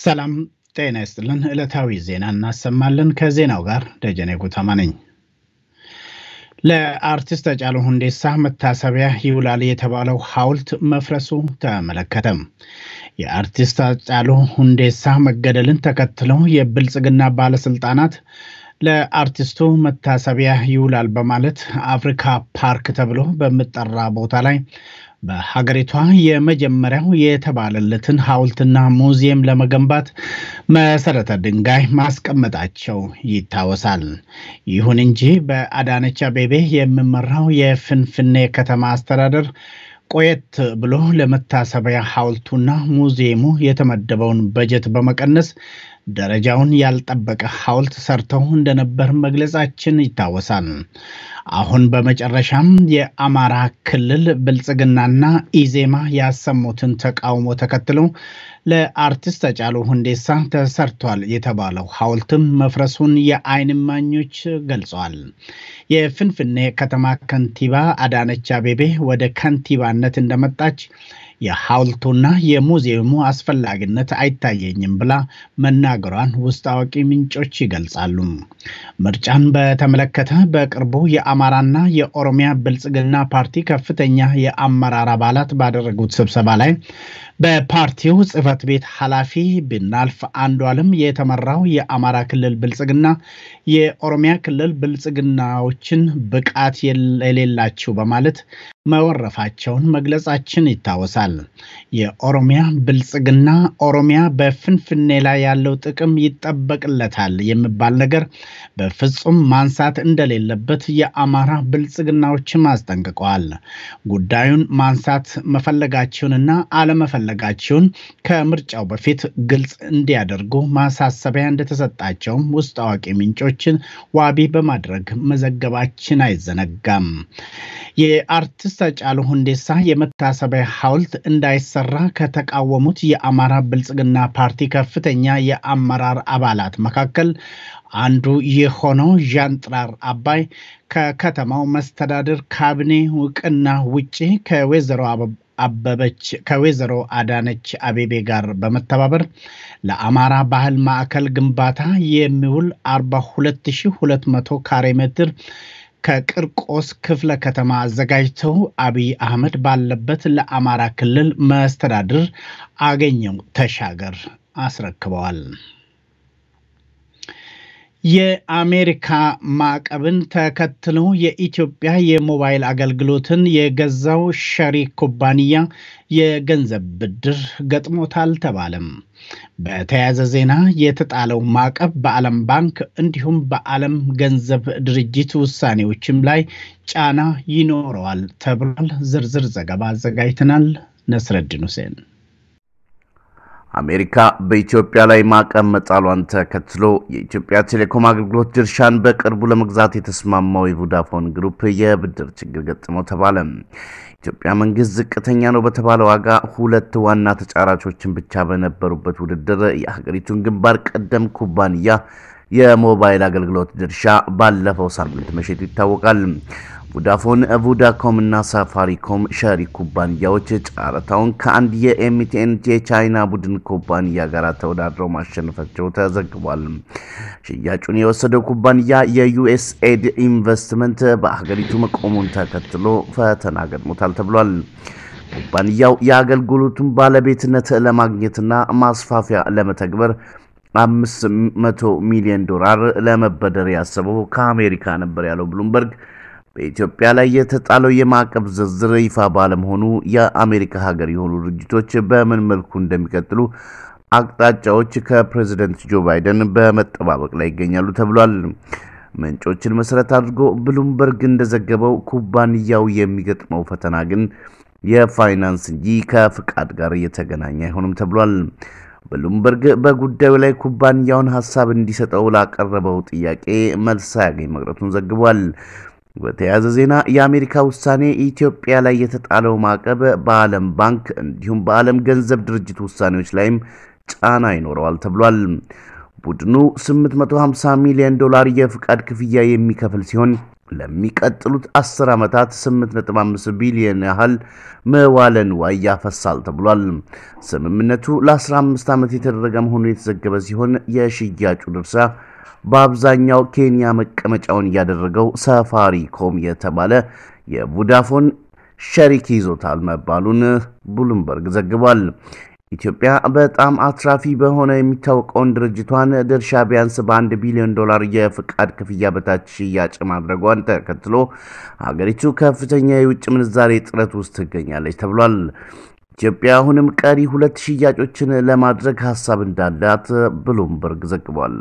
ሰላም ጤና ይስጥልን። ዕለታዊ ዜና እናሰማለን። ከዜናው ጋር ደጀኔ ጉተማ ነኝ። ለአርቲስት ሃጫሉ ሁንዴሳ መታሰቢያ ይውላል የተባለው ሐውልት መፍረሱ ተመለከተ። የአርቲስት ሃጫሉ ሁንዴሳ መገደልን ተከትለው የብልጽግና ባለስልጣናት ለአርቲስቱ መታሰቢያ ይውላል በማለት አፍሪካ ፓርክ ተብሎ በሚጠራ ቦታ ላይ በሀገሪቷ የመጀመሪያው የተባለለትን ሐውልትና ሙዚየም ለመገንባት መሰረተ ድንጋይ ማስቀመጣቸው ይታወሳል። ይሁን እንጂ በአዳነች አቤቤ የሚመራው የፍንፍኔ ከተማ አስተዳደር ቆየት ብሎ ለመታሰቢያ ሐውልቱና ሙዚየሙ የተመደበውን በጀት በመቀነስ ደረጃውን ያልጠበቀ ሐውልት ሰርተው እንደነበር መግለጻችን ይታወሳል። አሁን በመጨረሻም የአማራ ክልል ብልጽግናና ኢዜማ ያሰሙትን ተቃውሞ ተከትሎ ለአርቲስት ሃጫሉ ሁንዴሳ ተሰርቷል የተባለው ሐውልትም መፍረሱን የዓይን እማኞች ገልጸዋል። የፍንፍኔ ከተማ ከንቲባ አዳነች አቤቤ ወደ ከንቲባነት እንደመጣች የሐውልቱና የሙዚየሙ አስፈላጊነት አይታየኝም ብላ መናገሯን ውስጥ አዋቂ ምንጮች ይገልጻሉ። ምርጫን በተመለከተ በቅርቡ የአማራና የኦሮሚያ ብልጽግና ፓርቲ ከፍተኛ የአመራር አባላት ባደረጉት ስብሰባ ላይ በፓርቲው ጽህፈት ቤት ኃላፊ ብናልፍ አንዱ ዓለም የተመራው የአማራ ክልል ብልጽግና የኦሮሚያ ክልል ብልጽግናዎችን ብቃት የሌላቸው በማለት መወረፋቸውን መግለጻችን ይታወሳል። የኦሮሚያ ብልጽግና ኦሮሚያ በፍንፍኔ ላይ ያለው ጥቅም ይጠበቅለታል የሚባል ነገር በፍጹም ማንሳት እንደሌለበት የአማራ ብልጽግናዎችም አስጠንቅቀዋል። ጉዳዩን ማንሳት መፈለጋቸውንና አለመፈለጋቸውን ከምርጫው በፊት ግልጽ እንዲያደርጉ ማሳሰቢያ እንደተሰጣቸውም ውስጥ አዋቂ ምንጮችን ዋቢ በማድረግ መዘገባችን አይዘነጋም። የአርቲስት ሃጫሉ ሁንዴሳ የመታሰቢያ ሐውልት እንዳይሰራ ከተቃወሙት የአማራ ብልጽግና ፓርቲ ከፍተኛ የአመራር አባላት መካከል አንዱ የሆነው ዣንጥራር አባይ ከከተማው መስተዳድር ካቢኔ እውቅና ውጪ ከወይዘሮ አበበች ከወይዘሮ አዳነች አቤቤ ጋር በመተባበር ለአማራ ባህል ማዕከል ግንባታ የሚውል 42200 ካሬ ሜትር ከቅርቆስ ክፍለ ከተማ አዘጋጅተው አብይ አህመድ ባለበት ለአማራ ክልል መስተዳድር አገኘው ተሻገር አስረክበዋል። የአሜሪካ ማዕቀብን ተከትሎ የኢትዮጵያ የሞባይል አገልግሎትን የገዛው ሸሪክ ኩባንያ የገንዘብ ብድር ገጥሞታል ተባለም። በተያያዘ ዜና የተጣለው ማዕቀብ በዓለም ባንክ እንዲሁም በዓለም ገንዘብ ድርጅት ውሳኔዎችም ላይ ጫና ይኖረዋል ተብሏል። ዝርዝር ዘገባ አዘጋጅተናል። ነስረድን ሁሴን አሜሪካ በኢትዮጵያ ላይ ማዕቀብ መጣሏን ተከትሎ የኢትዮጵያ ቴሌኮም አገልግሎት ድርሻን በቅርቡ ለመግዛት የተስማማው የቮዳፎን ግሩፕ የብድር ችግር ገጥመው ተባለ። ኢትዮጵያ መንግስት ዝቅተኛ ነው በተባለ ዋጋ ሁለት ዋና ተጫራቾችን ብቻ በነበሩበት ውድድር የሀገሪቱን ግንባር ቀደም ኩባንያ የሞባይል አገልግሎት ድርሻ ባለፈው ሳምንት መሸጡ ይታወቃል። ቮዳፎን፣ ቮዳኮም እና ሳፋሪኮም ሸሪክ ኩባንያዎች ጨረታውን ከአንድ የኤምቲኤን የቻይና ቡድን ኩባንያ ጋር ተወዳድረው ማሸነፋቸው ተዘግቧል። ሽያጩን የወሰደው ኩባንያ የዩኤስኤድ ኢንቨስትመንት በሀገሪቱ መቆሙን ተከትሎ ፈተና ገጥሞታል ተብሏል። ኩባንያው የአገልግሎቱን ባለቤትነት ለማግኘትና ማስፋፊያ ለመተግበር አምስት መቶ ሚሊዮን ዶላር ለመበደር ያሰበው ከአሜሪካ ነበር ያለው ብሉምበርግ በኢትዮጵያ ላይ የተጣለው የማዕቀብ ዝርዝር ይፋ ባለመሆኑ የአሜሪካ ሀገር የሆኑ ድርጅቶች በምን መልኩ እንደሚቀጥሉ አቅጣጫዎች ከፕሬዚደንት ጆ ባይደን በመጠባበቅ ላይ ይገኛሉ ተብሏል። ምንጮችን መሰረት አድርጎ ብሉምበርግ እንደዘገበው ኩባንያው የሚገጥመው ፈተና ግን የፋይናንስ እንጂ ከፍቃድ ጋር የተገናኘ አይሆንም ተብሏል። ብሉምበርግ በጉዳዩ ላይ ኩባንያውን ሀሳብ እንዲሰጠው ላቀረበው ጥያቄ መልስ ሳያገኝ መቅረቱን ዘግቧል። በተያያዘ ዜና የአሜሪካ ውሳኔ ኢትዮጵያ ላይ የተጣለው ማዕቀብ በዓለም ባንክ እንዲሁም በዓለም ገንዘብ ድርጅት ውሳኔዎች ላይም ጫና ይኖረዋል ተብሏል። ቡድኑ 850 ሚሊዮን ዶላር የፍቃድ ክፍያ የሚከፍል ሲሆን ለሚቀጥሉት 10 ዓመታት 8.5 ቢሊዮን ያህል መዋለ ንዋይ ያፈሳል ተብሏል። ስምምነቱ ለ15 ዓመት የተደረገ መሆኑ የተዘገበ ሲሆን የሽያጩ ድርሻ በአብዛኛው ኬንያ መቀመጫውን ያደረገው ሳፋሪኮም የተባለ የቮዳፎን ሸሪክ ይዞታል መባሉን ብሉምበርግ ዘግቧል። ኢትዮጵያ በጣም አትራፊ በሆነ የሚታወቀውን ድርጅቷን ድርሻ ቢያንስ በአንድ ቢሊዮን ዶላር የፍቃድ ክፍያ በታች ሽያጭ ማድረጓን ተከትሎ ሀገሪቱ ከፍተኛ የውጭ ምንዛሬ እጥረት ውስጥ ትገኛለች ተብሏል። ኢትዮጵያ አሁንም ቀሪ ሁለት ሽያጮችን ለማድረግ ሀሳብ እንዳላት ብሉምበርግ ዘግቧል።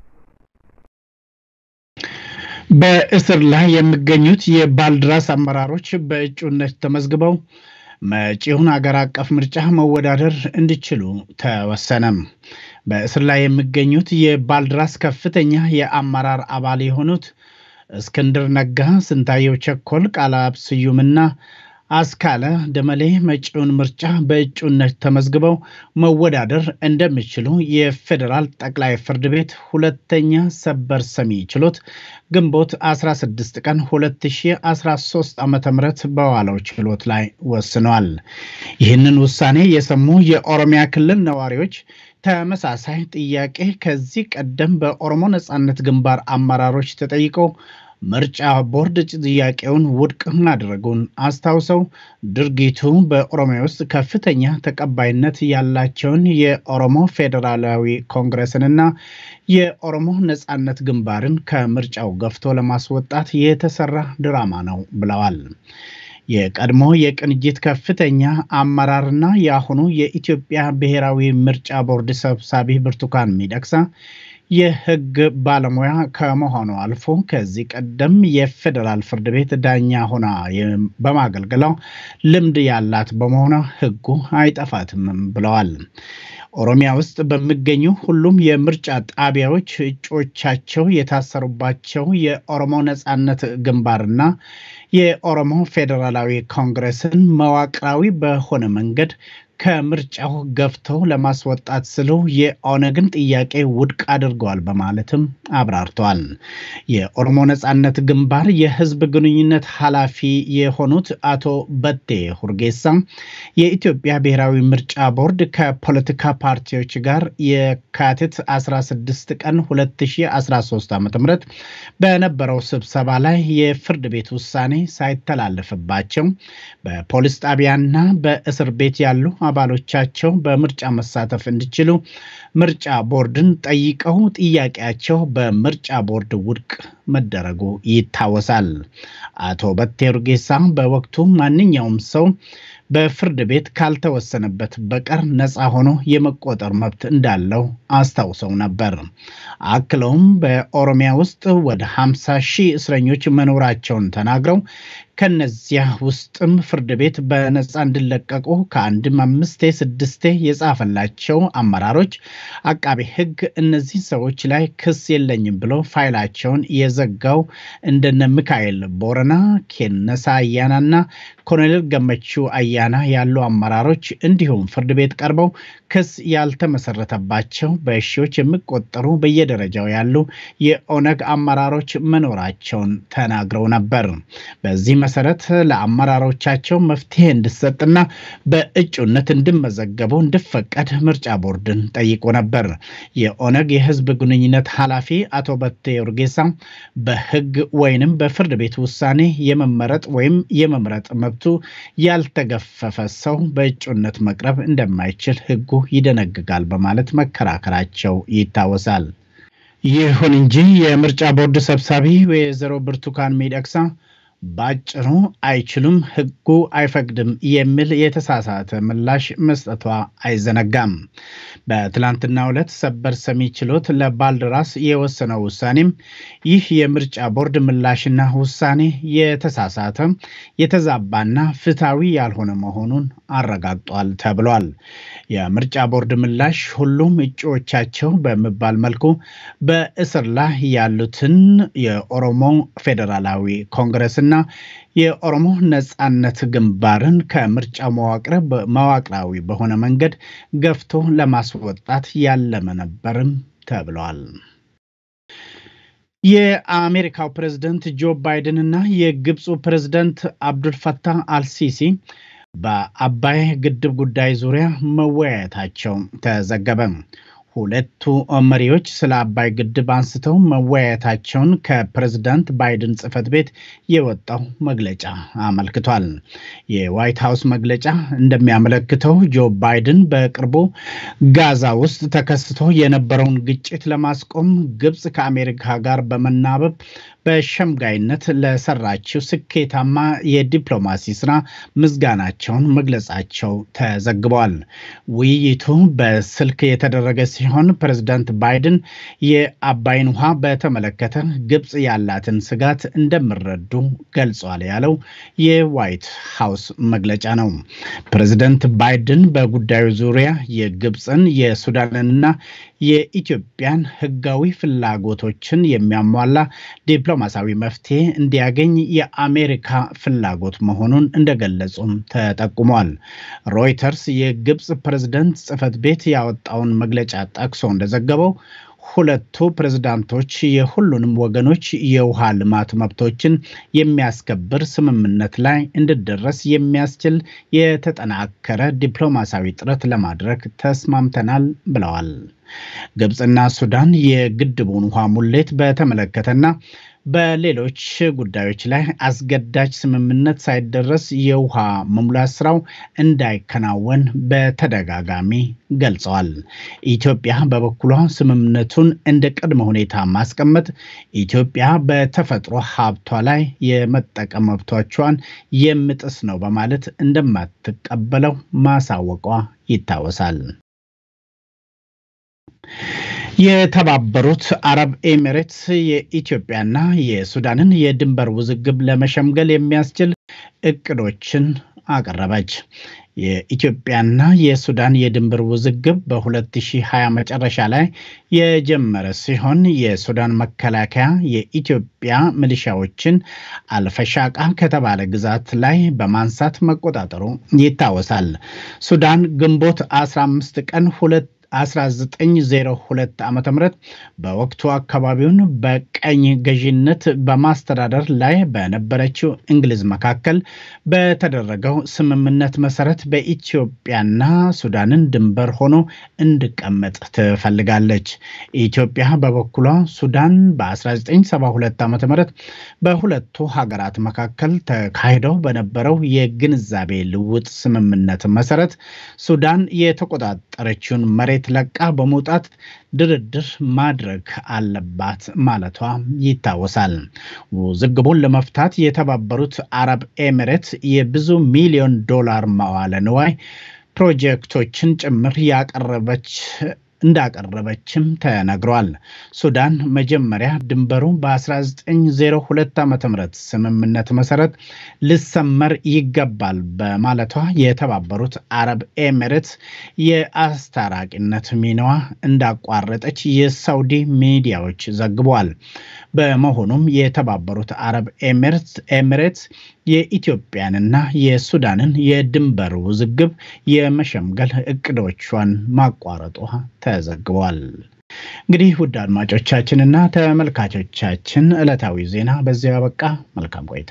በእስር ላይ የሚገኙት የባልድራስ አመራሮች በእጩነት ተመዝግበው መጪውን አገር አቀፍ ምርጫ መወዳደር እንዲችሉ ተወሰነም። በእስር ላይ የሚገኙት የባልድራስ ከፍተኛ የአመራር አባል የሆኑት እስክንድር ነጋ፣ ስንታየው ቸኮል፣ ቃላብ ስዩምና አስካለ ደመሌ መጪውን ምርጫ በእጩነት ተመዝግበው መወዳደር እንደሚችሉ የፌዴራል ጠቅላይ ፍርድ ቤት ሁለተኛ ሰበር ሰሚ ችሎት ግንቦት 16 ቀን 2013 ዓ ም በዋለው ችሎት ላይ ወስኗል። ይህንን ውሳኔ የሰሙ የኦሮሚያ ክልል ነዋሪዎች ተመሳሳይ ጥያቄ ከዚህ ቀደም በኦሮሞ ነጻነት ግንባር አመራሮች ተጠይቀው ምርጫ ቦርድ ጥያቄውን ውድቅ ማድረጉን አስታውሰው ድርጊቱ በኦሮሚያ ውስጥ ከፍተኛ ተቀባይነት ያላቸውን የኦሮሞ ፌዴራላዊ ኮንግረስንና የኦሮሞ ነጻነት ግንባርን ከምርጫው ገፍቶ ለማስወጣት የተሰራ ድራማ ነው ብለዋል። የቀድሞ የቅንጅት ከፍተኛ አመራርና የአሁኑ የኢትዮጵያ ብሔራዊ ምርጫ ቦርድ ሰብሳቢ ብርቱካን ሚደቅሳ የሕግ ባለሙያ ከመሆኑ አልፎ ከዚህ ቀደም የፌዴራል ፍርድ ቤት ዳኛ ሆና በማገልገሏ ልምድ ያላት በመሆኗ ሕጉ አይጠፋትም ብለዋል። ኦሮሚያ ውስጥ በሚገኙ ሁሉም የምርጫ ጣቢያዎች እጩዎቻቸው የታሰሩባቸው የኦሮሞ ነጻነት ግንባርና የኦሮሞ ፌዴራላዊ ኮንግረስን መዋቅራዊ በሆነ መንገድ ከምርጫው ገፍተው ለማስወጣት ስሉ የኦነግን ጥያቄ ውድቅ አድርገዋል በማለትም አብራርተዋል። የኦሮሞ ነጻነት ግንባር የህዝብ ግንኙነት ኃላፊ የሆኑት አቶ በቴ ሁርጌሳ የኢትዮጵያ ብሔራዊ ምርጫ ቦርድ ከፖለቲካ ፓርቲዎች ጋር የካቲት 16 ቀን 2013 ዓ ም በነበረው ስብሰባ ላይ የፍርድ ቤት ውሳኔ ሳይተላለፍባቸው በፖሊስ ጣቢያና በእስር ቤት ያሉ አባሎቻቸው በምርጫ መሳተፍ እንዲችሉ ምርጫ ቦርድን ጠይቀው ጥያቄያቸው በምርጫ ቦርድ ውድቅ መደረጉ ይታወሳል። አቶ በቴ ኡርጌሳ በወቅቱ ማንኛውም ሰው በፍርድ ቤት ካልተወሰነበት በቀር ነፃ ሆኖ የመቆጠር መብት እንዳለው አስታውሰው ነበር። አክለውም በኦሮሚያ ውስጥ ወደ 50 ሺህ እስረኞች መኖራቸውን ተናግረው ከነዚያ ውስጥም ፍርድ ቤት በነፃ እንዲለቀቁ ከአንድም አምስቴ ስድስቴ የጻፈላቸው አመራሮች አቃቤ ሕግ እነዚህ ሰዎች ላይ ክስ የለኝም ብሎ ፋይላቸውን የዘጋው እንደነ ሚካኤል ቦረና፣ ኬነሳ አያናና ኮሎኔል ገመቹ አያና ያሉ አመራሮች እንዲሁም ፍርድ ቤት ቀርበው ክስ ያልተመሰረተባቸው በሺዎች የሚቆጠሩ በየደረጃው ያሉ የኦነግ አመራሮች መኖራቸውን ተናግረው ነበር። በዚህ መሰረት ለአመራሮቻቸው መፍትሄ እንዲሰጥና በእጩነት እንዲመዘገቡ እንዲፈቀድ ምርጫ ቦርድን ጠይቆ ነበር። የኦነግ የህዝብ ግንኙነት ኃላፊ አቶ በቴ ኡርጌሳ በህግ ወይንም በፍርድ ቤት ውሳኔ የመመረጥ ወይም የመምረጥ መብቱ ያልተገፈፈ ሰው በእጩነት መቅረብ እንደማይችል ህጉ ይደነግጋል በማለት መከራከራቸው ይታወሳል። ይሁን እንጂ የምርጫ ቦርድ ሰብሳቢ ወይዘሮ ብርቱካን ሚደቅሳ ባጭሩ አይችሉም፣ ህጉ አይፈቅድም የሚል የተሳሳተ ምላሽ መስጠቷ አይዘነጋም። በትላንትናው ዕለት ሰበር ሰሚ ችሎት ለባልደራስ የወሰነው ውሳኔም ይህ የምርጫ ቦርድ ምላሽና ውሳኔ የተሳሳተ የተዛባና ፍትሐዊ ያልሆነ መሆኑን አረጋግጧል ተብሏል። የምርጫ ቦርድ ምላሽ ሁሉም እጩዎቻቸው በሚባል መልኩ በእስር ላይ ያሉትን የኦሮሞ ፌዴራላዊ ኮንግረስና የኦሮሞ ነጻነት ግንባርን ከምርጫ መዋቅራዊ በሆነ መንገድ ገፍቶ ለማስወጣት ያለመ ነበርም ተብሏል። የአሜሪካው ፕሬዝደንት ጆ ባይደን እና የግብፁ ፕሬዝደንት አብዱልፈታህ አልሲሲ በአባይ ግድብ ጉዳይ ዙሪያ መወያየታቸው ተዘገበ። ሁለቱ መሪዎች ስለ አባይ ግድብ አንስተው መወያየታቸውን ከፕሬዝዳንት ባይደን ጽህፈት ቤት የወጣው መግለጫ አመልክቷል። የዋይት ሀውስ መግለጫ እንደሚያመለክተው ጆ ባይደን በቅርቡ ጋዛ ውስጥ ተከስቶ የነበረውን ግጭት ለማስቆም ግብፅ ከአሜሪካ ጋር በመናበብ በሸምጋይነት ለሰራችው ስኬታማ የዲፕሎማሲ ስራ ምስጋናቸውን መግለጻቸው ተዘግበዋል። ውይይቱ በስልክ የተደረገ ሲሆን ፕሬዝዳንት ባይደን የአባይን ውሃ በተመለከተ ግብፅ ያላትን ስጋት እንደሚረዱ ገልጿል ያለው የዋይት ሀውስ መግለጫ ነው። ፕሬዝዳንት ባይደን በጉዳዩ ዙሪያ የግብፅን የሱዳንንና የኢትዮጵያን ሕጋዊ ፍላጎቶችን የሚያሟላ ዲፕሎማሲያዊ መፍትሄ እንዲያገኝ የአሜሪካ ፍላጎት መሆኑን እንደገለጹም ተጠቁሟል። ሮይተርስ የግብፅ ፕሬዝደንት ጽህፈት ቤት ያወጣውን መግለጫ ጠቅሶ እንደዘገበው ሁለቱ ፕሬዝዳንቶች የሁሉንም ወገኖች የውሃ ልማት መብቶችን የሚያስከብር ስምምነት ላይ እንዲደረስ የሚያስችል የተጠናከረ ዲፕሎማሲያዊ ጥረት ለማድረግ ተስማምተናል ብለዋል። ግብፅና ሱዳን የግድቡን ውሃ ሙሌት በተመለከተና በሌሎች ጉዳዮች ላይ አስገዳጅ ስምምነት ሳይደረስ የውሃ መሙላት ስራው እንዳይከናወን በተደጋጋሚ ገልጸዋል። ኢትዮጵያ በበኩሏ ስምምነቱን እንደ ቅድመ ሁኔታ ማስቀመጥ ኢትዮጵያ በተፈጥሮ ሀብቷ ላይ የመጠቀም መብቶቿን የምጥስ ነው በማለት እንደማትቀበለው ማሳወቋ ይታወሳል። የተባበሩት አረብ ኤሚሬትስ የኢትዮጵያና የሱዳንን የድንበር ውዝግብ ለመሸምገል የሚያስችል እቅዶችን አቀረበች። የኢትዮጵያና የሱዳን የድንበር ውዝግብ በ2020 መጨረሻ ላይ የጀመረ ሲሆን የሱዳን መከላከያ የኢትዮጵያ ሚሊሻዎችን አልፈሻቃ ከተባለ ግዛት ላይ በማንሳት መቆጣጠሩ ይታወሳል። ሱዳን ግንቦት 15 ቀን 1902 ዓ ም በወቅቱ አካባቢውን በቀኝ ገዢነት በማስተዳደር ላይ በነበረችው እንግሊዝ መካከል በተደረገው ስምምነት መሰረት በኢትዮጵያና ሱዳንን ድንበር ሆኖ እንዲቀመጥ ትፈልጋለች። ኢትዮጵያ በበኩሏ ሱዳን በ1972 ዓ ም በሁለቱ ሀገራት መካከል ተካሂደው በነበረው የግንዛቤ ልውጥ ስምምነት መሰረት ሱዳን የተቆጣጠረችውን መሬት ለቃ በመውጣት ድርድር ማድረግ አለባት ማለቷ ይታወሳል። ውዝግቡን ለመፍታት የተባበሩት አረብ ኤሚሬት የብዙ ሚሊዮን ዶላር መዋለ ንዋይ ፕሮጀክቶችን ጭምር ያቀረበች እንዳቀረበችም ተነግሯል። ሱዳን መጀመሪያ ድንበሩ በ1902 ዓ ም ስምምነት መሰረት ልሰመር ይገባል በማለቷ የተባበሩት አረብ ኤሚሬትስ የአስታራቂነት ሚናዋ እንዳቋረጠች የሳውዲ ሚዲያዎች ዘግቧል። በመሆኑም የተባበሩት አረብ ኤሚሬትስ የኢትዮጵያንና የሱዳንን የድንበር ውዝግብ የመሸምገል እቅዶቿን ማቋረጧ ተዘግቧል። እንግዲህ ውድ አድማጮቻችንና ተመልካቾቻችን ዕለታዊ ዜና በዚያው ያበቃ። መልካም ቆይታ።